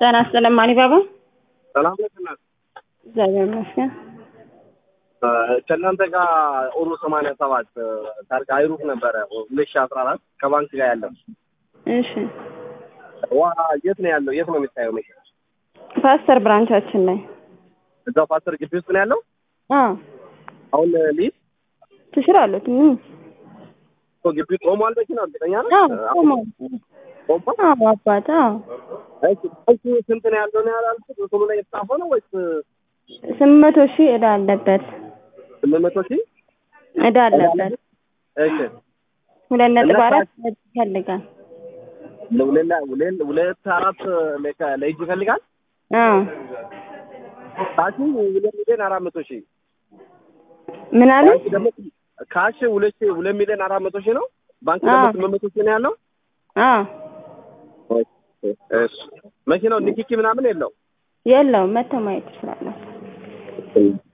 ጤና ይስጥልኝ ማሪባባ። ሰላም ነሽ እናት? እግዚአብሔር ይመስገን። ከእናንተ ጋር ኦሮ ሰማንያ ሰባት ታርጋ አይሩፍ ነበረ ሁለት ሺህ አስራ አራት ከባንክ ጋር ያለው እሺ ዋ የት ነው ያለው? የት ነው የሚታየው መኪና? ፓስተር ብራንቻችን ላይ እዛው ፓስተር ግቢ ውስጥ ነው ያለው። አዎ አሁን ሊዝ ትሽራሉት እ ግቢ ቆሟል። መኪና እርግጠኛ ነህ? አዎ ቆሟል። ቆሟል። አዎ አባት አዎ እሺ እሱ ስንት ነው ያለው ነው ያላልኩት? ቶሎ ላይ የተጻፈው ነው ወይስ ስምንት መቶ ሺህ ዕዳ አለበት ስምንት መቶ ሺህ ዕዳ አለበት። እሺ ሁለት ነጥብ እና አራት ይፈልጋል። ለሁለት ሁለት ሁለት አራት ለካ- ለእጅ ይፈልጋል። አዎ ካሽ ሁለት ሚሊዮን አራት መቶ ሺህ ምን አለ? ባንክ ደግሞ ካሽ ሁለት ሺህ ሁለት ሚሊዮን አራት መቶ ሺህ ነው። ባንክ ደግሞ አዎ። ስምንት መቶ ሺህ ነው ያለው። አዎ እሺ መኪናው ንኪኪ ምናምን የለው የለውም። መተው ማየት ትችላላችሁ።